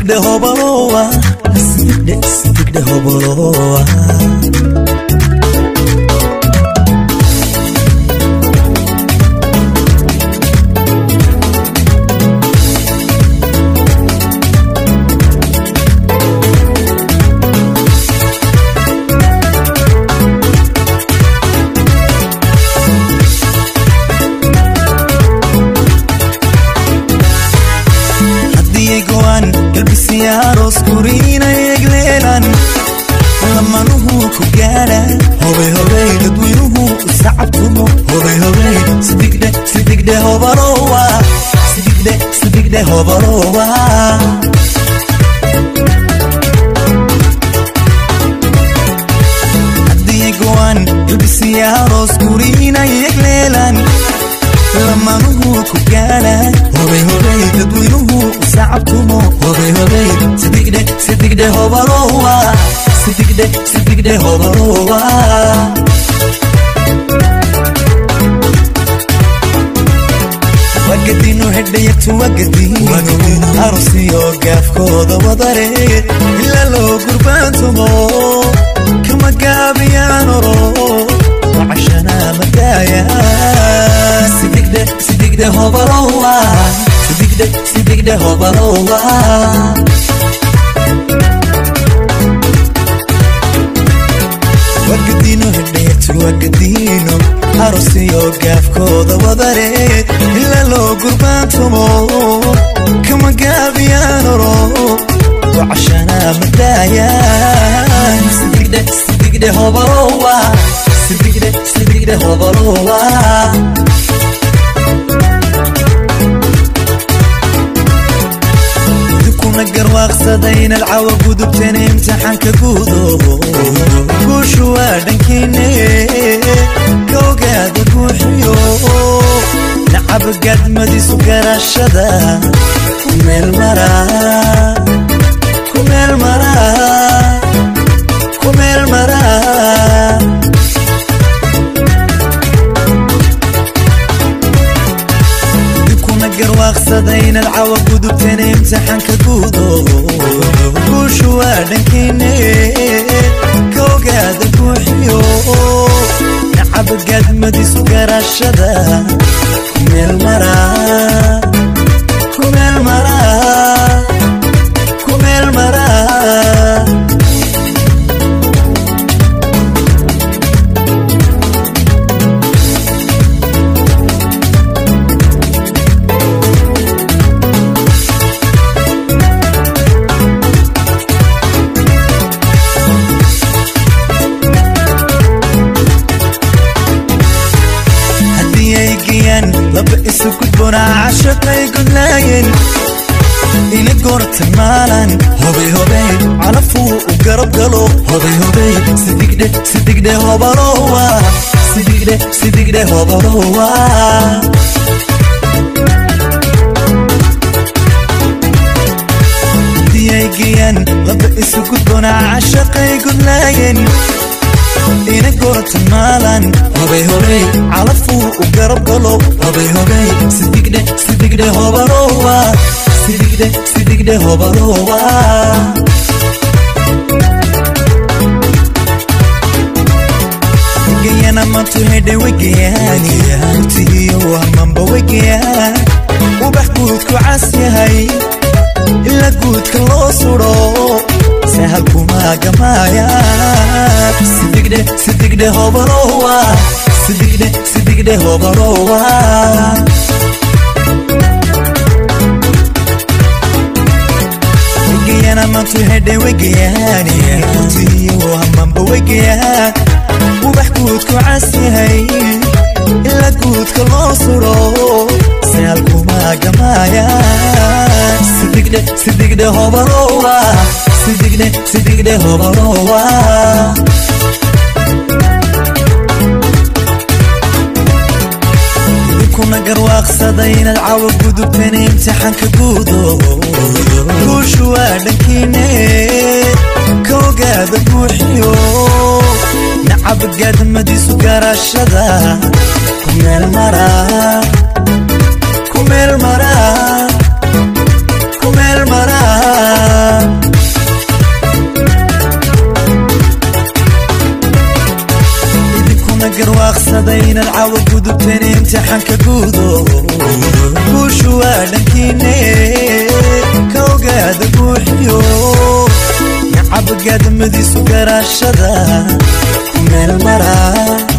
sidigdhe hobalowa sidigdhe sidigdhe hobalowa haddii go'an galbisiyaaroos guriina eegleelan lamanuhu ku gaadha hobay hobay dadweynuhu sacabtumo hobay hobay sidigdhe sidigdhe hobalowa sidigdhe sidigdhe hobalowa haddii go'an galbisiyaaroos guriina eegleelan lamanuhu ku gaala hobay hobay dadweynuhu sacabtumo hobay hobay sidigdhe sidigdhe hobalowa sidigdhe sidigdhe hobalowa wagadinu hedhayatu wagadinu arusiyo gaafkooda wadare ila loo gurbaantumo kama gaabiyaanoro wacashana madaaya sidigdhe sidigdhe hobalowa sidigdhe sidigdhe hobalowa wagadino hedheetu wagadino arusiyo gaafkooda wadare ila loo gurbaantumo kama gaabiyaanoro wacashana madaaya sidigdhe sidigdhe hobalowa sidigdhe sidigdhe hobalowa kuna garwaaqsaday inaad cawa gudubteen imtixaanka guudo guushu waa dhankiine ka ogaada guuxiyo nacab gaadmadiisu garashada ku meel mara ku meel mara ku meel mara kuna garwaaqsaday inaad cawa gudubteen imtixaanka guudo guushu waa dhankiine ka ogaada guuxiyo nacab gaadmadiisu garashada ku meel mara ku meel mara ku meel mara haddii ay geeyaan laba isu gudboonaa cashaqay gudlaayeen ina goorta maalan hobay hobay calafuu u garab galo hobay hobay sidigdhe sidigdhe hobalowa sidigdhe sidigdhe hobalowa haddii ay geeyaan laba isu gudboonaa cashaqay gudlaayeen ina gorata maalan hobay hobay calafuu u garab galo hobay hobay sidigdhe sidigdhe hobalowa sidigdhe sidigdhe hobalowa wegeyana mantu hedhe wegeyaani murtigiyo wahmanba wegeyaan ubax guudku cas yahay ila guudka loo sudho sahal kumaagamaya sidigdhe sidigdhe hobalowa sidigdhe sidigdhe hobalowa wegeyana mantu hedhe wegeyaani murtigiyo hamanba wegeyaan ubax guudku cas yahay ila guudka loo sudho sahal kumaagamaya sidigdhe sidigdhe hobalowa sidigdhe sidigdhe hobalowa kuna garwaaqsaday inaad cawa gudubteen imtixaanka guudo guushu waa dhankiine ka ogaada guuxiyo nacab gaadmadiisu garashada ku meel mara ku meel mara ku meel mara garwaaqsaday inaad cawa gudubteen imtixaanka guudo guushu waa dhankiine ka ogaada buuxiyo nacabagaadmadiisu garaashada ku meel maraa